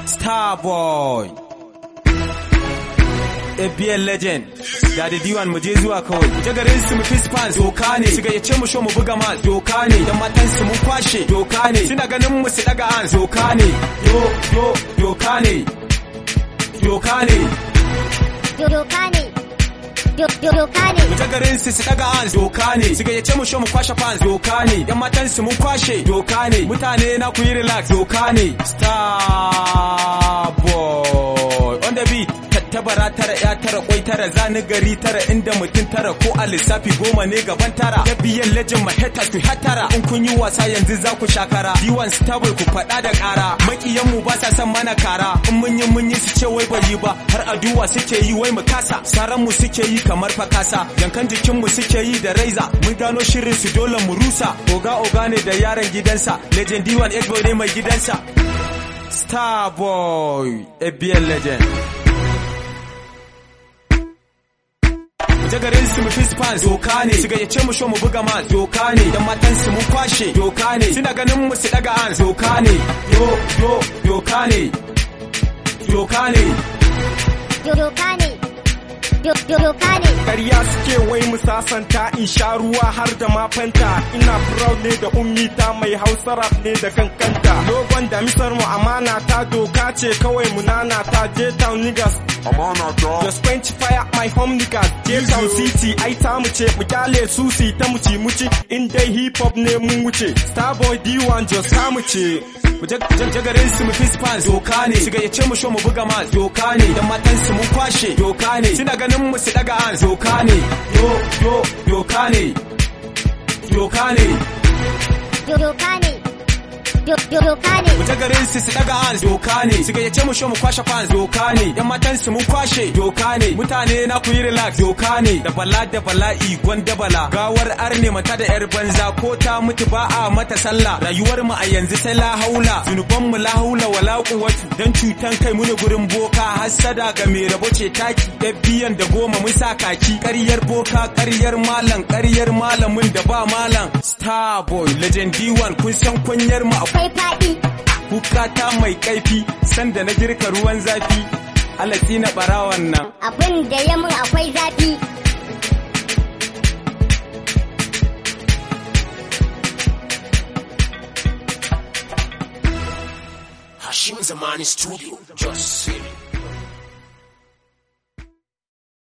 Starboy. ABL legend da da diwan mu je zuwa kawai mu je garin su mu fist fans doka ne su gayyace mu show mu buga ma doka ne dan matan su mun kwashe doka ne suna ganin mu su daga an doka ne do do doka ne doka ne doka ne doka ne mu je garin su su daga an doka ne su gayyace mu show mu kwashe fans doka ne dan matan su mun kwashe doka ne mutane na ku yi relax doka ne star boy on the beat tattabara tara ya tara kwai tara zani gari tara inda mutum tara ko a lissafi goma ne gaban tara da biyan lejin maheta ku hatara in kun yi wasa yanzu za ku shakara diwan stable ku faɗa da ƙara makiyan mu ba sa son mana kara in mun yi mun yi su ce wai bai yi ba har aduwa suke yi wai mu kasa saran mu suke yi kamar fakasa yankan jikin mu suke yi da raiza mun gano shirin su dole mu rusa oga oga ne da yaran gidansa legend diwan egbo ne mai gidansa Starboy, ABL legend. jagarin su mu fist fans doka ne su gayyace mu show mu buga ma doka ne dan matan su mun kwashe doka ne suna ganin mu su daga an doka ne yo yo doka ne doka ne doka ne doka ne Ƙarya suke wai mu sasanta in sha ruwa har da mafanta ina proud ne da ummi ta mai hausa rap ne da kankanta logon da misar mu amana ta doka ce kawai mu nana ta je town niggas Amana ta. Just quench fire my home niggas je town city ai ta mu ce mu kyale su si ta mu ci mu ci in dai hip hop ne mun wuce starboy d1 just ta mu ce mu jagarin su mu fist fans doka ne su gayyace mu show mu buga ma doka ne dan matan su mun kwashe doka ne suna ganin mu su daga an doka ne yo yo doka ne doka ne doka ne doka ne mu jagarin su su daga an doka ne su gayyace mu show mu kwashe fans doka ne yan matan su mun kwashe doka ne mutane na ku yi relax doka ne da bala da bala'i gwanda bala gawar arne mata da yar banza ko ta mutu ba a mata sallah rayuwar mu a yanzu sai la haula zunuban mu la haula wala quwwatu dan cutan kai mu ne gurin boka hassada ga mai rabo ce taki biyan da goma mun sa kaki ƙaryar boka ƙaryar malam ƙaryar malamin da ba malam starboy legend d1 kun san kunyar mu akwai akwai faɗi Kukata mai kaifi sanda na girka ruwan zafi alatsi na barawan nan abin da ya mun akwai zafi Hashim Zamani Studio, just say it.